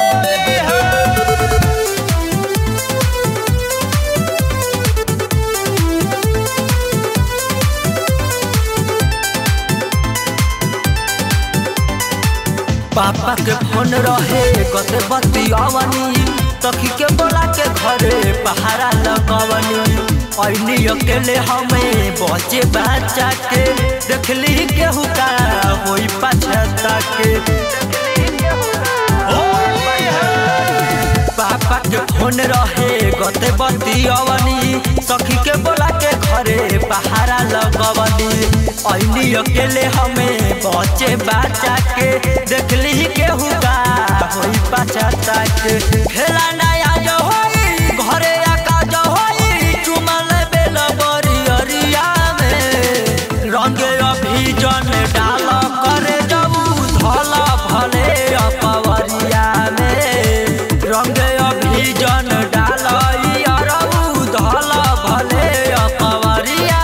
पापा के फोन रहे कते बतियावनी तखी के बोला के घरे पहाड़ा लगवनी ऐनी अकेले हमें बचे बच्चा के देखली केहू का होई पछता के पापा के फोन रहे गते बतियावनी सखी के बोला के घरे पहाड़ा लगवनी ऐनी अकेले हमें बचे बच्चा के देखली केहू का होई पछता के खेला नया जो होई घरे आका जो होई चुमल बेल बरी अरिया में रंगे अभिजन डाल करे जबू धल भले अपवरिया में रंगे अभिजन डाल अरबू धल भले अपवरिया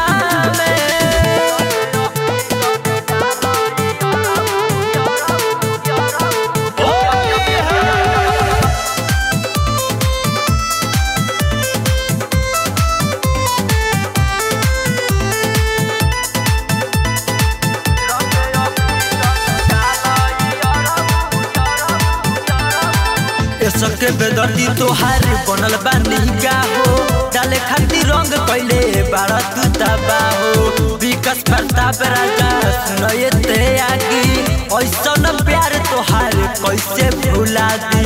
सबके बेदर्दी तोहार बनल बानी का हो डाले खातिर रंग कैले बारा तू तबा हो विकास प्रताप राजा सुनये ते आगी ऐसा न प्यार तोहार कैसे भुला दी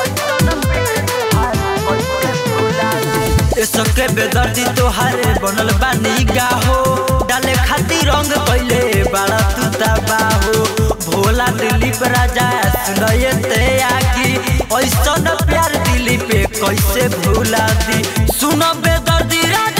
सबके बेदर्दी तोहार बनल बानी का हो डाले खातिर रंग कैले बारा तू तबा हो भोला दिलीप राजा सुनये ते आगी ऐसा न प्यार दिली पे कैसे भूला दी सुनो बेदर्दी राजा